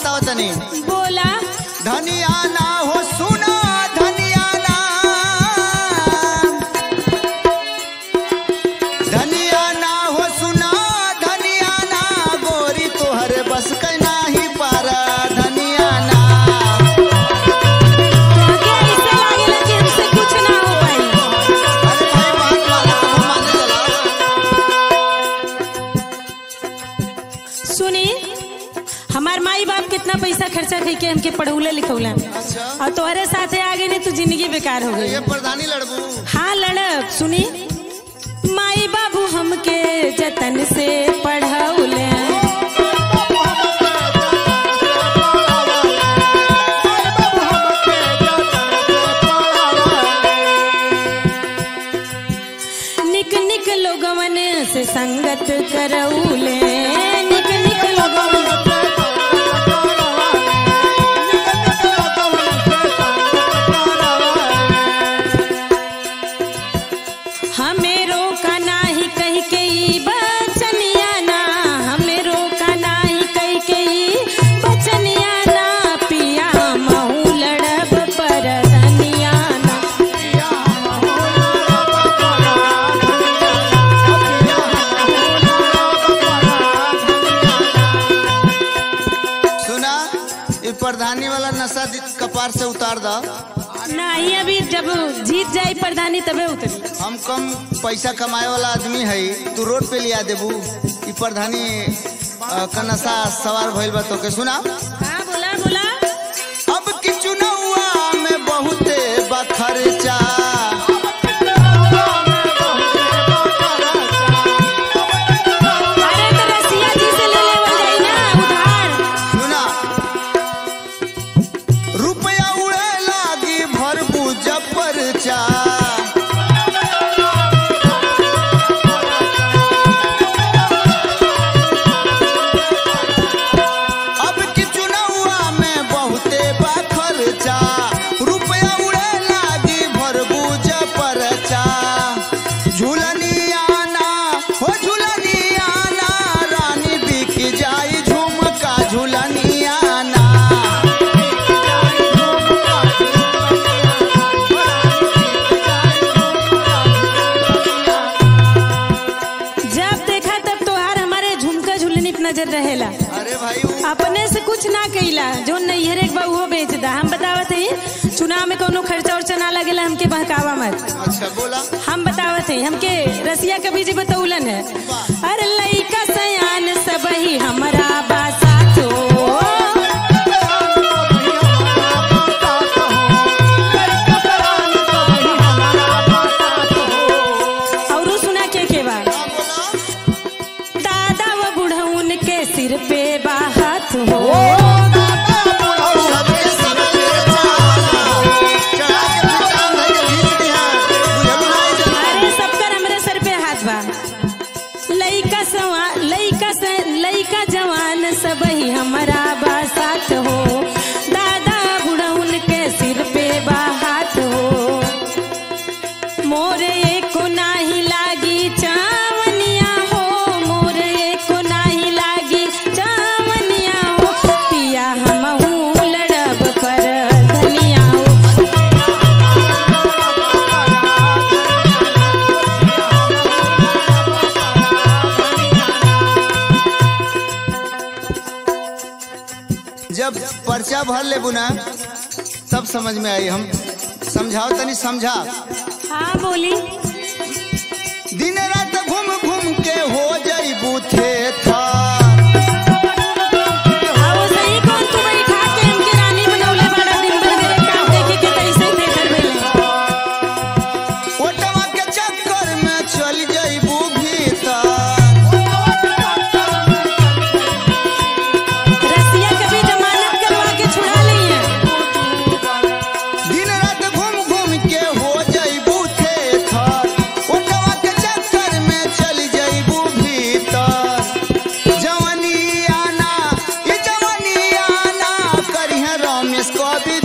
बताओ तनी बोला धनिया ना हो सुना धनिया ना धनिया ना हो सुना धनिया ना गोरी तोहरे बस के नाही पारा धनिया ना आगे ऐसे लागेला कि हमसे कुछ ना हो पाई अरे भाई बात वाला तो माने चला सुनी हमार माई बाप कितना पैसा खर्चा कई के हमके पढ़ौले लिखौला अच्छा और तोहरे साथे आगे नहीं तो जिंदगी बेकार हो गई ये प्रधानी लड़बू हाँ लड़ब सुनी माई बाबू हमके जतन से पढ़ौले निक निक लोगवन से संगत करौले निक निक लोगवन हमें रोका नाही कह के ई बचनिया ना हमें रोका नाही कह के ई बचनिया ना पिया महू लड़ब पर धनिया ना सुना ये प्रधानी वाला नशा दि- कपार से उतार दो नहीं अभी जब जीत जाई प्रधानी तबे उतरी हम कम पैसा कमाए वाला आदमी है तू रोड पे लिया देबू ई प्रधानी अ, का नशा सवार भइल बा तो के सुना हाँ बोला बोला अब की चुनौआ में बहुते बखर्चा अरे तो रसिया जी से ले लेवल जाई ना उधार सुना रुपया उड़े लागी भरबू जपरचा अब की चुनौआ में बहुते बखर्चा रुपया उड़े लागी भरबू जपरचा झूलनियाना हो झूलनियाना रानी बिक जाई झुमका झूलनियाना जब देखा तब तोहार हमारे झुमका झुलनी पे नजर रहेला अरे भाई वो अपने से कुछ ना कइला जो नैहर एक बा उहो बेच दा हम बतावत हई चुनाव में कोनो खर्चा उर्चा ना लगेला हमके बहकावा मत अच्छा बोला हम बतावत हई हमके रसिया कभी जी बतौलन है अरे लइका सयान सब ही हमरा बासा तो और सुना के के बा दादा व बुढ़उन के सिर पे बाहत हो अरे सबकर हमरे सर पे हाथ बा लइका सवा लइका से लइका जवान सब ही हमारा बा साथ हो दादा बुढ़उन के सिर पे बा हाथ हो मोरे एको नाही लागी चावनिया हो मोरे एको नाही लागी चावनिया हो पिया हमहू लड़ब पर धनिया हो जब पर्चा भर लेबू ना तब समझ में आई हम समझाओ तनी समझा हाँ बोली दिन रात घूम घूम के हो जाइबू थे था आओ सही कौन तू बैठा के हमके रानी बनौले बड़ा दिन भर मेरे काम देखे के तैसे थे घर में ओटवा के चक्कर में चल जाइबू भीतर रसिया कभी जमानत करवा के छुड़ा ली है दिन रात घूम घूम के हो जाइबू थे थर ओटवा के चक्कर में चल जाइबू भीतर जवनी आना ये जवनी आना करिहे रमेश कवि